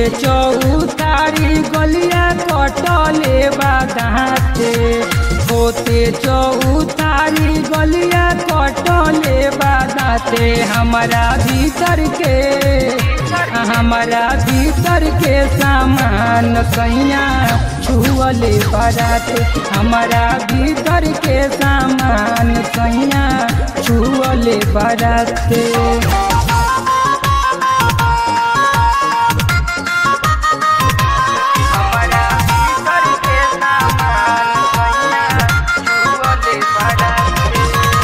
चौतारी गलिया कटले बादाते होते चौतारी गलिया कटले बादाते हमारा भीतर के हमारा भीतर के सामान सैया छुअले बाराते हमारा भीतर के सामान सैया छुअले बाराते हमारा भीतर के सामान सैया छुअले बाराते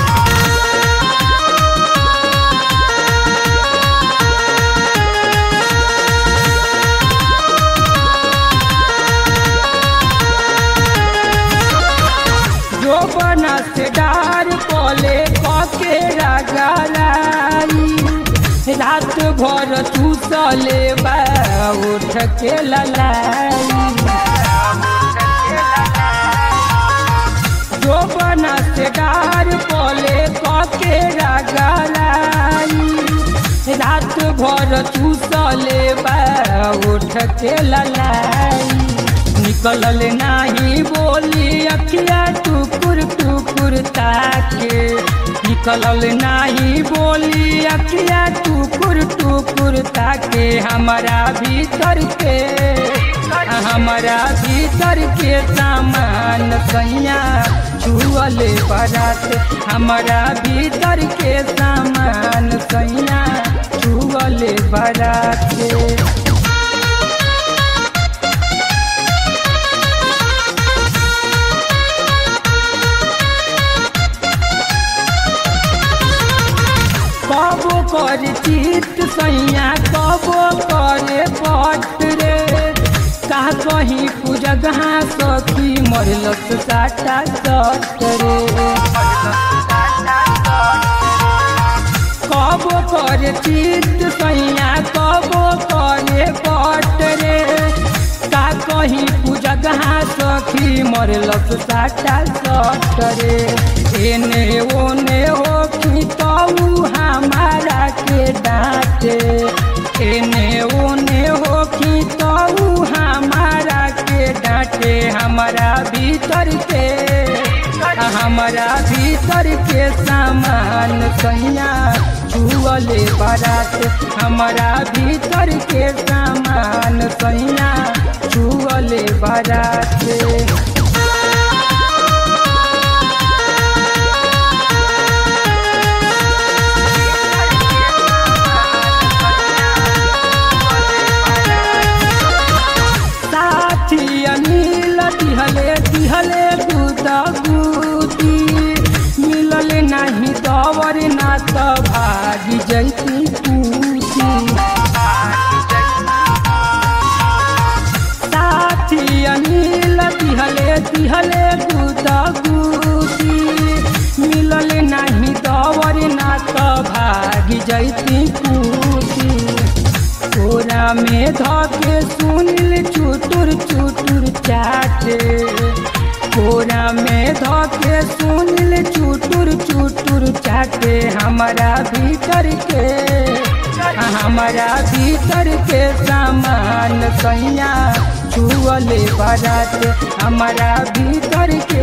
जो बना से डार कोले पके रगलाई रात भर चूसले बा उठ के ललाई जो बना से डार कोले पके रगलाई रात भर चूसले बा उठ के ललाई निकलल नाही बोली अखिया टुकुर टुकुर ताके निकलल नाही बोली अखिया टुकुर टुकुर ताके हमारा भीतर के हमारा भीतर के सामान सैया छुअले बरात हमारा भीतर के सामान सैया छुअले बरात कबो कर चित सैया कबो करे पट रे का कहीं पूजगहा सखी मरलस साटा सट रे कबो करे चित सैया कबो करे पट रे का कहीं पूजगहा सखी मरलस साटा सट रे एने ओने हो कि तऊ हमारा के डांटे एने ओने हो कि तऊ हमारा के डांटे हमारा भीतर के हमारा भीतर के सामान सैया छुअले बारात हमारा भीतर के सामान सैया छुअले बारात साथी अनिल दिहले दिहले दूध गुदी मिलल नहीं दवर ना त भागी जैती पूती साथी अनिल दिहले दिहले दूध गुदी मिलल नहीं दवर ना त भागी जैती पूती कोरा में धके सुनिल चुटुर चुटुर चाटे कोरा में धके सुनिल चुटुर चुटुर चाटे हमारा भीतर के हमारा भीतर के सामान सैया छुअले बारात हमारा भीतर के